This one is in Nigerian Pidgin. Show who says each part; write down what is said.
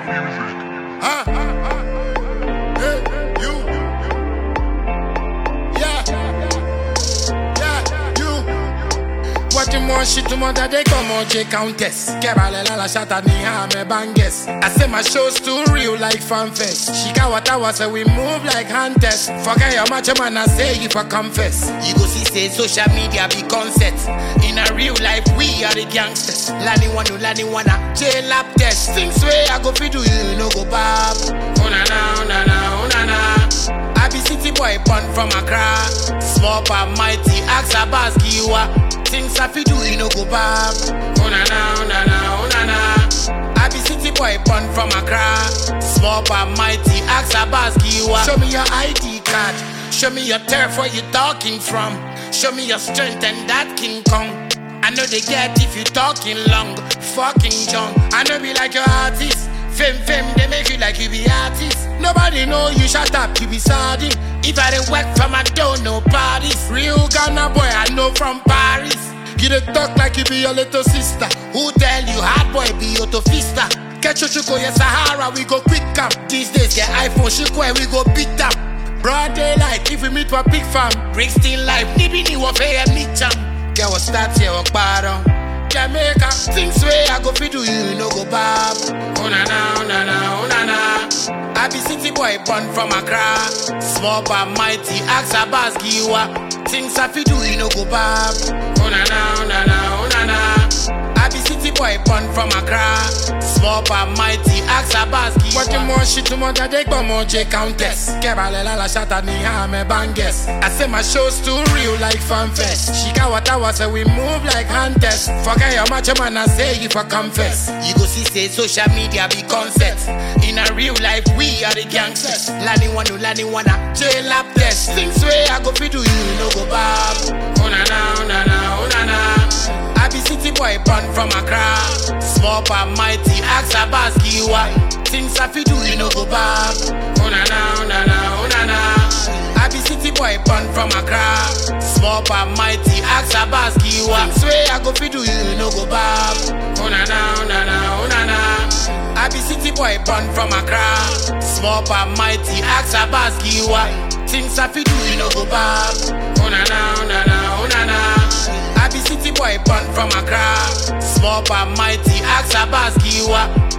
Speaker 1: Huh? Hey, you. Yeah. Yeah, you. Watching more shit to mother they come on J Countess. Kebalela la shata ni hame banges. I say my show's too real like fanfest. Shika what I was say we move like hunters. Forget your macho man I say you for confess. You go see say social media be concept. In a real life we are the gangsters. Lani wanu lani wana jail lap test. Things way I go fi do you no go bab. Oh na na oh na na oh na na. I be city boy born from Accra. Small but mighty, ask a boss giwa. Things I fi do, you no go bab. Oh na na, oh na na, oh na na. I be city boy born from Accra. Small but mighty, ask a boss giwa. Show me your ID card. Show me your turf where you talking from. Show me your strength and that King Kong. I know they get if you talking long, fucking John. I know be like your artist. Fame, fame, they make you like you be artist. Nobody know you shut up, you be sardine. If I didn't work from, I don't know parties. Real Ghana boy, I know from Paris. You dey talk like you be your little sister. Who tell you hard boy be your tofista? Catch your chuko, yes, Sahara, we go quick up. These days, get iPhone, chuko, and we go beat up. Broad daylight, if we meet for big farm. Bring still life, nibi ni wafe meet jam. Get what start here, walk bottom. Jamaica, things way I go fi do you, no go bab. Oh na na, oh na na, oh na na. I be city boy born from Accra. Small but mighty, ask a boss giwa. Things I fi do you, no go bab. Oh na na, oh na na, oh na na. I be city boy born from Accra. Small but mighty, ask a boss giwa. Watching more shit to mother they go more J Countess. Kebalela la shata ni hame banges. I say my show's too real like fanfest. Shika what I was say we move like hunters. Forget your macho man I say you for confess. You go see say social media be concept. In a real life we are the gangsters. Lani wanu lani wana jail lap test. Things way I go fi do you no go bab. Oh na na oh na na oh na na. I be city boy born from Accra. Small but mighty, ask a boss giwa. Things I fi do, you no go bab. Oh na na, oh na na, oh na na. I be city boy born from Accra. Small but mighty, ask a boss giwa. Things way I go fi do, you no go bab. Oh na na, oh na na, oh na na. I be city boy born from Accra. Small but mighty, ask a boss giwa. Things I fi do, you no go bab. Oh na na, oh na na, oh na na. I be city boy born from Accra. Small but mighty, ask a boss giwa.